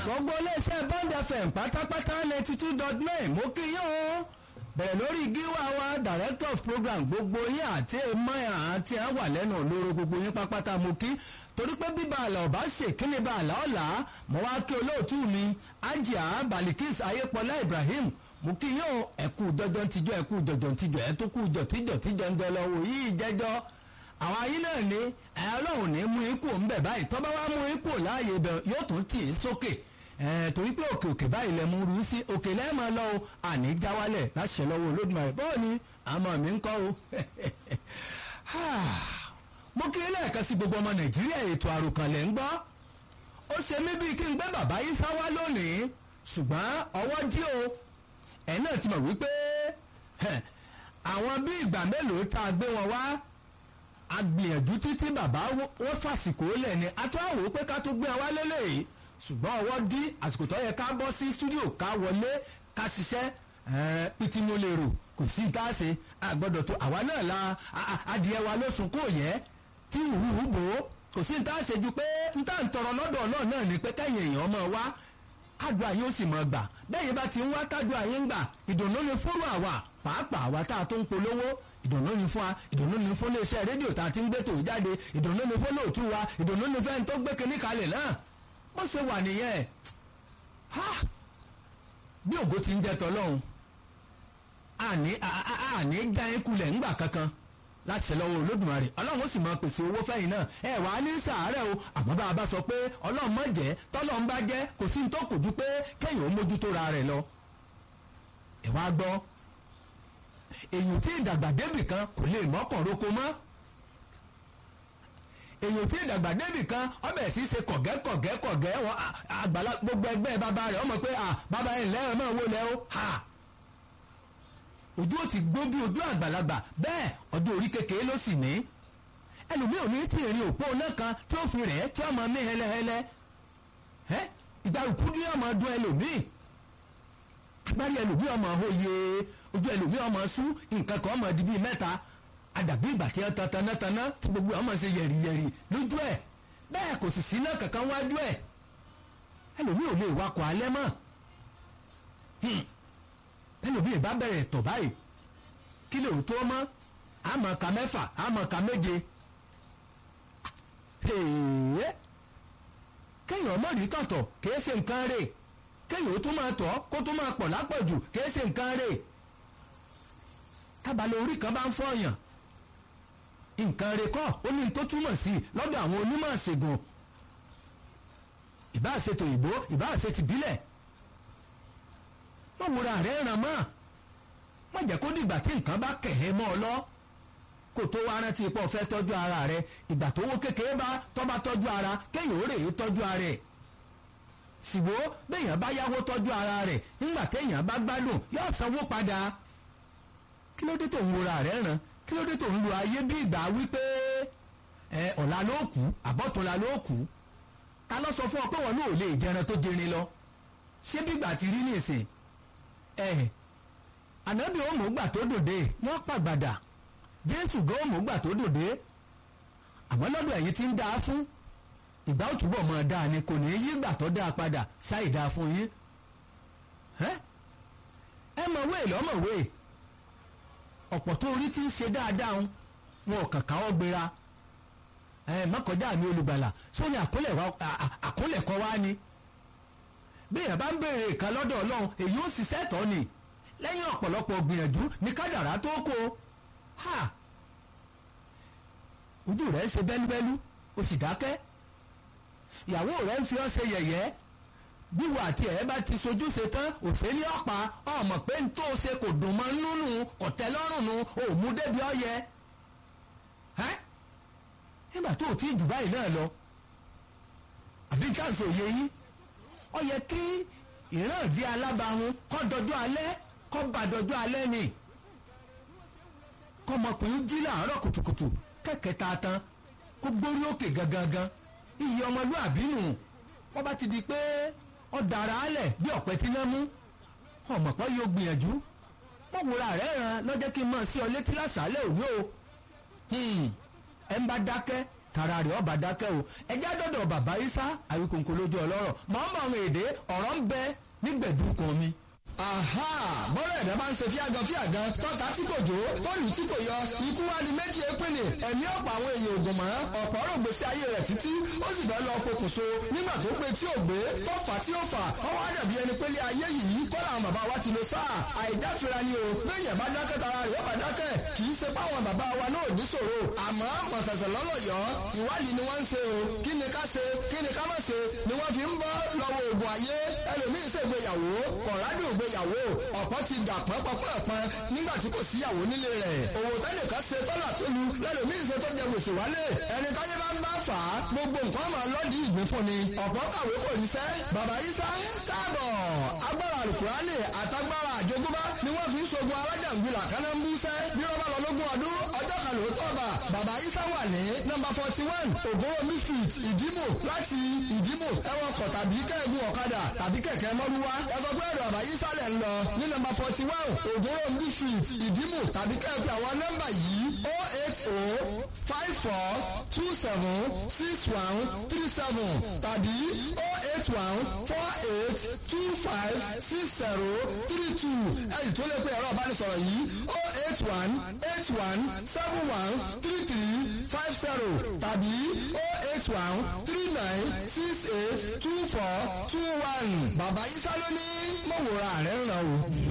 gbogbo iléeṣẹ́ bond fm pátápátá ninety two dot nine mo kí yín o bẹ̀rẹ̀ lórí gíwá wa director of program gbogbo yín àti emir àti ẹ̀ wà lẹ́nu olóró gbogbo yín pápátá mo kí torí pé bíbá àlà ọ̀bá ṣe kí ni bá àlà ọ̀la mo wá kí olóòtú mi ajia balikis ayépọlá ibrahim mo kí yín o ẹ̀kú jọjọ tijọ́ ẹ̀kú jọjọ tijọ́ ẹ̀ tó kú jọtíjọ tíjọ ń jọ lọ wò yí jẹjọ́ àwọn ayé náà ní ẹ ọlọ́run ní mú ikú ń bẹ̀ báyìí tọ́ba wá mú ikú láàyè bẹ̀ yóò tún tì í sókè ẹ torí pé òkè òkè báyìí lẹ mú rú sí òkè lẹ́ẹ̀mọ lọ o àní jáwálẹ̀ láṣẹ lọ́wọ́ olódùmarè bọ́ọ̀ ni àmọ́ mi ń kọ́ o mo kí ilé ẹ̀ka sí gbogbo ọmọ nàìjíríà ètò àròkànlẹ̀ ń gbọ́ ó ṣe mí bíi kí n gbé bàbá yìí sá wá lónìí ṣùgbọ́n ọwọ́ dí o ẹ̀ náà ti mọ̀ wípé àwọn bí ìgbà mélòó tá a gbé wọn wá agbìyànjú títí bàbá wọ́n fàsìkò lẹ̀ ni atúwàwò pé ká tó gbé wa lélẹ̀ ṣùgbọ́n ọwọ́ dí àsìkò tó yẹ ká bọ́ sí stúdíò ká wọlé ká ṣiṣẹ́ pìtì mo lè rò kò sí ní táàṣe àgbọ̀dọ̀ tó àwa náà la adìẹ wa ló sùn kó yẹ tí ìhùhù bò ó kò sí ní táàṣe ju pé n tá n tọrọ lọ́dọ̀ náà náà ni pé kẹ́yìn èèyàn máa wá kádùá yín ó sì máa gbà bẹ́ẹ̀ bá ti ń wá kádùá yín gbà ìdùnnú ni fúrú àwa pàápàá àwa tá a tó ń polówó ìdùnnú ni fún wa ìdùnnú ni fún iléeṣẹ́ rédíò tá a ti ń gbé tòun jáde ìdùnnú ni fún lóòtú wa ìdùnnú ni fẹ́ni tó gbé kinní kalẹ̀ náà bó ṣe wà nìyẹn bí ògo ti ń jẹ tọ́lọ́hún àní àní já yín kulẹ̀ ńgbà kankan láti ṣe lọ́wọ́ olódùmarè ọlọ́run ó sì máa pèsè owó fẹ́yìn náà ẹ wà á ní sàárẹ̀ o àmọ́ bá a bá sọ pé ọlọ́run má jẹ́ tọ́lọ́run bá jẹ́ kò sí ní tó kù ju pé kéèyàn ó mójútó ra rẹ̀ lọ ẹ wá gbọ́ èyí tí ìdàgbà débì kan kò lè mọ́kàn roko mọ́ èyí tí ìdàgbà débì kan ọbẹ̀ sì ṣe kọ̀gẹ́ kọ̀gẹ́ kọ̀gẹ́ wọn àgbàlá gbogbo ẹgbẹ́ bàbá rẹ̀ ọmọ pé bàbá yẹn lẹ́rọ̀ náà wó lẹ́ o ha ojú ò ti gbó bí ojú àgbàlagbà bẹ́ẹ̀ ọdún orí kékeré ló sì ní ẹlòmíì ò ní tí ìrìn òpó náà kan tí ó fi rẹ̀ tí ó máa ní hẹlẹhẹlẹ ìgbà ìkúdú yóò máa dún ẹlòmíì agbárí ẹlòmíì ọmọ òye ojú ẹlòmíì ọmọ sú nǹkan kan ọmọ di bíi mẹ́ta àdàbí ìgbà tí wọ́n tan tanátaná tí gbogbo ọmọ ṣe yẹ̀rìyẹ̀rì lójú ẹ̀ bẹ́ẹ̀ kò sì sí náà kankan wájú ẹ̀ ẹlòmíì ò lè wakọ̀ alẹ́ mọ́ ẹlòmíì bá bẹ̀rẹ̀ tọ̀ báyìí kí lè tó mọ́ àmọ́ ka mẹ́fà àmọ́ ka méje kéèyàn mọ̀ rí tọ̀tọ̀ kìí ṣe nǹkan rè kéèyàn ó tún máa tọ̀ kó tún máa pọ̀ lápọ̀jù kìí ṣe nǹkan rè tábàlẹ̀ orí kan bá ń fọyàn nǹkan rè kọ́ ó ní tó túmọ̀ sí lọ́dọ̀ àwọn onímọ̀ ṣègùn ìbáà ṣe tòyìnbó ìbáà ṣe tìbílẹ̀ wọ́n wúra rẹ̀ ràn mọ́ wọ́n jẹ́ kó dìgbà tí nǹkan bá kẹ̀hẹ́ mọ́ ọ lọ kó tó wá rántí ipò fẹ́ tọ́jú ara rẹ̀ ìgbà tó wó kékeré bá tọ́ bá tọ́jú ara kéèyàn ó rè é tọ́jú ara rẹ̀ ṣìwó béèyàn bá yáwó tọ́jú ara rẹ̀ nígbà téèyàn bá gbádùn yóò sanwó padà kí ló dé tó ń wúra rẹ̀ ràn kí ló dé tó ń lo ayé bí ìgbà wípé ẹ ọ̀la ló kù àbọ̀túnla ló kù ta ló sọ fún ọ pé wọn náà ò lè jẹran tó jẹrin lọ ṣé bí ìgbà ti rí nìsín ẹ ànábì òmùgbà tó dòde yóò pàgbàdà jésù gan òmùgbà tó dòde àmọ́ lọ́dọ̀ ẹ̀yin tí ń dáa fún ìgbà òtúbọ̀ mọ̀ dáa ni kò ní í yí ìgbà tó dáa padà ṣáì dáa fún yín ẹ mọ̀wé lọ́mọ̀wé ọ̀pọ̀ tó orí tí ń ṣe dáadáa ń wọn ò kàn káwọ́ gbéra ẹ mọ́kànjá mi olùgbàlà sóní àkólẹ̀kọ́ wá ni bí èèyàn bá ń béèrè ìkan lọ́dọ̀ ọlọ́run èyí ó ṣiṣẹ́ tọ́ ni lẹ́yìn ọ̀pọ̀lọpọ̀ gbìyànjú ní kádàrá tó kó ha ojú rẹ̀ ń ṣe bẹ́lúbẹ́lú o sì dákẹ́ ìyàwó rẹ̀ ń fi ọ́ ṣe yẹ̀yẹ́ bíwọ àti ẹ̀ bá ti sojú ṣe tán òṣèlú ọ̀pá ọmọ pé n tó ṣe kò dùn mọ́ nínú ọ̀tẹ́ lọ́rùn nu òmù débi ọ̀yẹ nígbà tó o ti jù báyìí náà lọ àbí káàsì òye yín ó yẹ kí ìran ìdí alábàáhùn kọ́ dọjọ́ alẹ́ kọ́ bá dọjọ́ alẹ́ ni kọ́mọkùnrin jí láàárọ̀ kùtùkùtù kẹ̀kẹ́ ta tán kó gbórí òkè gangan iye ọmọlúàbí nù wọ́n bá ti di pé ó dára álẹ̀ bí ọ̀pẹ tí náà mú ọmọ pọ́ yóò gbìyànjú wọ́n wúra rẹ̀ ràn lọ́jọ́ kí n mọ̀ sí ọ létí lásàálẹ̀ òní o ẹ̀ ń bá dákẹ́ tara rẹ̀ ọba dákẹ́ o ẹjẹ́ dọ́dọ̀ bàbá isa àwíkòǹkò lójú ọlọ́rọ̀ màá mọ àwọn èdè ọ̀rọ̀ ń bẹ nígbẹ̀dúkan mi aha bọ́rọ̀ ẹ̀dá bá ń ṣe fíagan fíagan tọ́ta tí kò jó tọ́lù tí kò yọ ikú wa di méjì épinni ẹ̀mí ọ̀pọ̀ àwọn èèyàn ògùn mọ́ ọ̀pọ̀ ọ̀rọ̀ gbèsè ayé rẹ̀ títí ó sì bẹ́ẹ̀ lọ pokùnso nígbà tó pé tí ò gbé tó fà tí ó fà ọwọ́ àdàbí ẹni pélé ayé yìí kọ́ làwọn bàbá wa ti lo sáà àìdáfira ni o bẹ́ẹ̀yàn bá dákẹ́ tara rẹ̀ ó bá dákẹ́ kì í ṣe páwọn bàbá wa náà ní ṣòro àmọ́ mọ̀sẹ̀sẹ̀ lọ́lọ́yọ̀ ìwádìí ni wọ́n ń ṣe o kí ni ká ṣe kí ni ká má ṣe ni wọ́n fi ń bọ́ lọ́wọ́ oògùn ayé ẹlòmíín ṣègbéyàwó kọ̀ọ̀rádùn ìgbéyàwó ọ̀pọ̀ ti dà pọ́npọ́npọ́n nígbà tí kò síyàwó nílé rẹ̀ òwò tẹ́nìkan ṣe tọ́lá tó lu lẹ́lòmíín ṣe tó jẹ gbèsè wálé ẹni táyé bá ń bá fà á gbogbo nǹkan máa lọ́ọ̀dì ìgbín fún ni ọ̀pọ̀ kàwé kò ríṣẹ́ bàbá Ìsá káàbọ̀ agbára alukurani àtagbára àjogúnbá ni wọ́n fi ń ṣogun alájàngbìlà kánámbúṣẹ́ bí wọ́n bá lọ lógún ọdún ọjọ́ kan lóòótọ́ ọba bàbá Ìsá wà ní nọ́mbà forty one ògbówómi street ìdímò láti ìdímò ẹwọ́n kọ̀ tàbí kẹ́ẹ̀gùn ọ̀kadà tàbí kẹ̀kẹ́ mọ́lúwá ẹ sọ pé ẹ̀rọ bàbá Ìsá lẹ̀ ń lọ ní nọ́mbà forty one ògbówómi street ìdímò tàbí kẹ́ẹ̀pẹ́ àwọn nọ́mbà yìí o eight o five four two seven six one three seven tàbí o eight one four eight two five six zero three two ẹ̀yìn tó lè pe ẹ̀rọ ìbánisọ̀rọ̀ yìí o eight one eight one seven one three three five zero tàbí o eight one three nine six eight two four two one bàbá Ìsá ló ní mọ̀wòrán rẹ̀ ń ràn o.